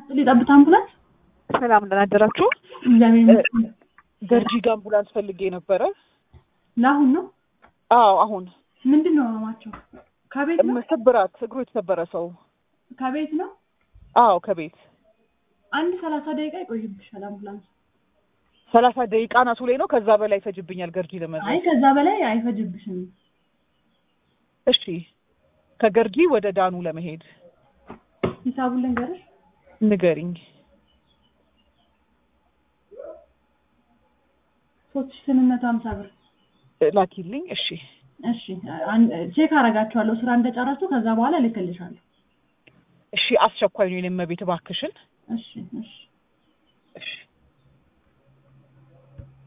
ሊጠብት አምቡላንስ ሰላም ደህና አደራችሁ። እግዚአብሔር ይመስገን። ገርጂ ጋ አምቡላንስ ፈልጌ ነበረ። ለአሁን ነው አዎ አሁን ምንድን ነው ህመማቸው? ከቤት ነው ስብራት፣ እግሩ የተሰበረ ሰው። ከቤት ነው። አዎ ከቤት አንድ ሰላሳ ደቂቃ ይቆይብሻል አምቡላንስ። ሰላሳ ደቂቃ ናቱ ላይ ነው። ከዛ በላይ ይፈጅብኛል ገርጂ ለመድረስ። አይ ከዛ በላይ አይፈጅብሽም። እሺ ከገርጂ ወደ ዳኑ ለመሄድ ሂሳቡን ልንገርሽ። ንገሪኝ። ሶስት ሺህ ስምንት መቶ ሀምሳ ብር። ላኪልኝ። እሺ እሺ አን- ቼክ አረጋችኋለሁ ስራ እንደጨረሱ ከዛ በኋላ እልክልሻለሁ። እሺ አስቸኳይ ነው የኔ እመቤት እባክሽን። እሺ እሺ እሺ